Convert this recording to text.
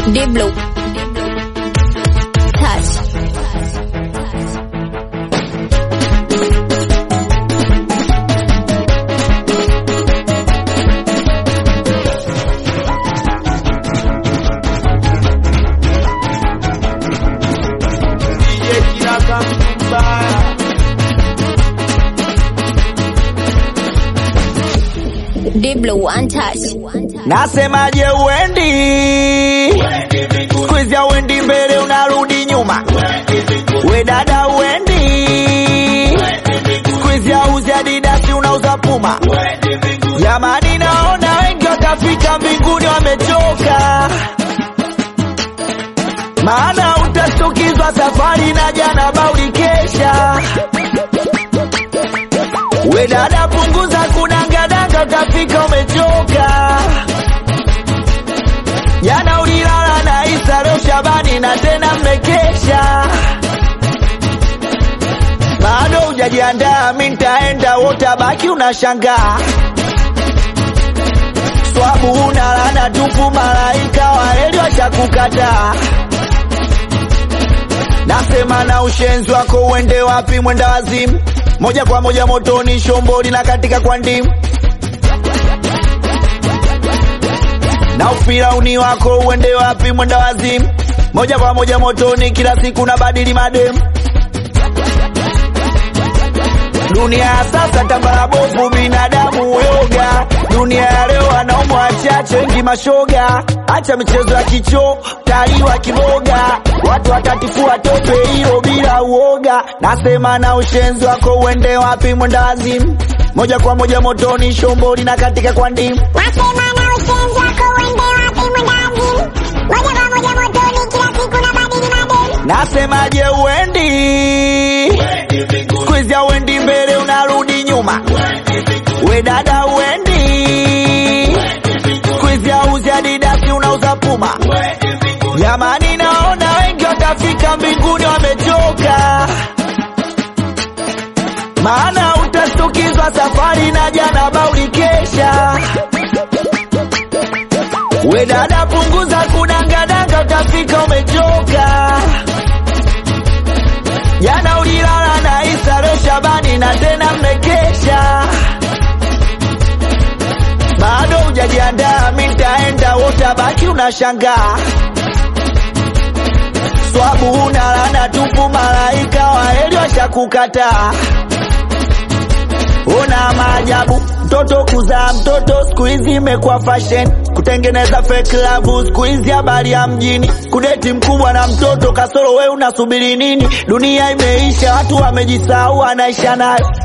Diblo. Touch. DJ Kiraka mbaya Diblo untouched. Nasemaje uendi siku hizi uendi mbele unarudi nyuma we dada uendi siku hizi auzi adidasi unauza puma jamani naona wengi wakafika mbinguni wamechoka maana utashtukizwa safari na jana bauli kesha we dada punguza kudangadanga utafika umechoka jana ulilala na Isa leo Shabani na tena mmekesha bado hujajiandaa mi nitaenda wotabaki unashangaa swabu unalana tupu malaika waeli washakukataa nasema na ushenzi wako uende wapi mwenda wazimu moja kwa moja motoni shomboli na katika kwa ndimu na ufirauni wako uende wapi mwenda wazimu moja kwa moja motoni kila siku na badili mademu dunia ya sasa tambara bovu binadamu yoga dunia ya leo wanaume wachache wengi mashoga acha michezo ya kicho taliwa kiboga watu watatifua tope hiyo bila uoga nasema na ushenzi wako uende wapi mwenda wazimu moja kwa moja motoni shomboli na katika kwa ndimu Nasema na ushenzi wako uende wapi mwendazimu moja kwa moja motoni kila siku na badili madeni Nasemaje uendi siku hizi uendi mbele unarudi nyuma we dada uendi siku hizi auzi adidasi unauza puma jamani naona wengi watafika mbinguni wamechoka maana utashtukizwa safari na jana bauli kesha we dada punguza kudangadanga utafika umechoka jana ulilala na Isa leo Shabani na tena mmekesha bado hujajiandaa mi nitaenda wotabaki unashangaa swabu unalana tupu malaika waeli washakukataa Una maajabu mtoto kuzaa mtoto siku hizi imekuwa fashion, kutengeneza fake love siku hizi habari ya mjini, kudeti mkubwa na mtoto kasoro, we unasubiri nini? Dunia imeisha, watu wamejisahau, anaisha nayo